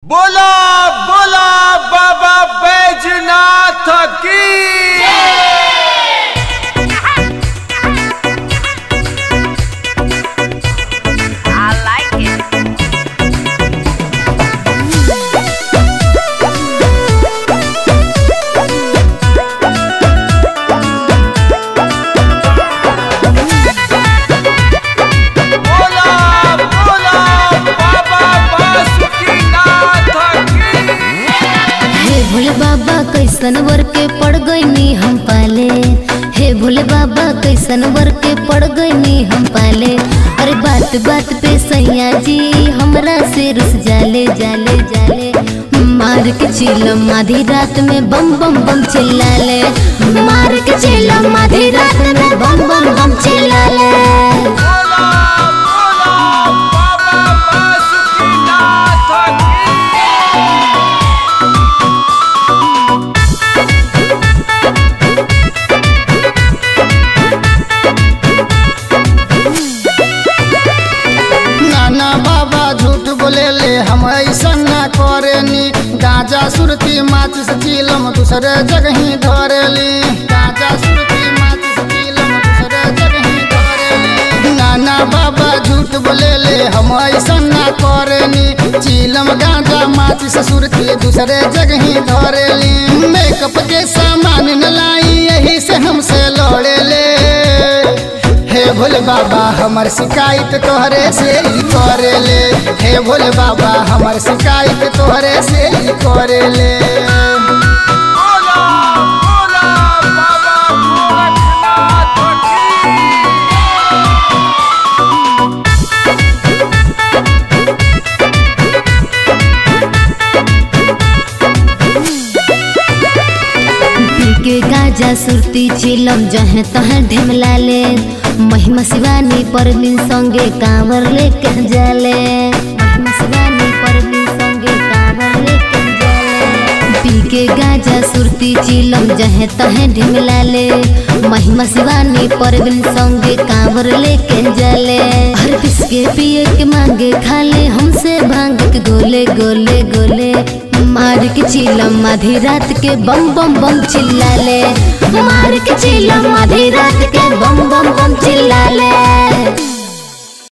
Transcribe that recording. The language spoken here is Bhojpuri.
बोला बोला बाबा बैजनाथ की I like it. बोला बोला बाबा बासुकीनाथ की हे भोले बाबा कैसन वर के पड़ गईनी हम पाले हे भोले बाबा कैसन वर के पड़ गईनी हम पाले अरे बात बात पे सैया जी हमरा से रुस जाले जाले जाले मार के चिलम आधी रात में बम बम बम चिल्लाले मार के चिलम आधी रात में बम बम बम चिल्लाले बोला बोला बाबा बासुकीनाथ की नाना बाबा झूठ बोले ले हम ऐसा ना करेनी गाजा सुरती माचिस चीलम दूसरे जगह ही धरेली गाजा सुरती माचिस चीलम दूसरे जगह ही धरेली नाना बाबा झूठ बोले ले हम ऐसा ना करेनी चीलम गाजा माचिस सुरती दूसरे जगह ही धरेली मेकअप के सामान न लाई यही से हमसे लड़े ले हे भोले बाबा हमर शिकायत तोहरे से ही करे ले हे भोले बाबा हमर शिकायत तोहरे से ही करे ले बोला बोला बाबा गोरखनाथ की पी के गाजा सुरती चिलम जहे तहे ढेमलाले महिमा शिवानी परवीन संगे कांवर लेके जाले महिमा शिवानी परवीन संगे कांवर लेके जाले पी के गाजा सुरती चिलम जहे तहे ढेमलाले महिमा शिवानी परवीन संगे कांवर लेके जाले हर पिसके पिए के मांगे खाले हमसे भांग के गोले गोले गोले मार के चिलम आधी रात के बम बम बम चिल्लाले मार के चिलम आधी रात के बम बम बम चिल्लाले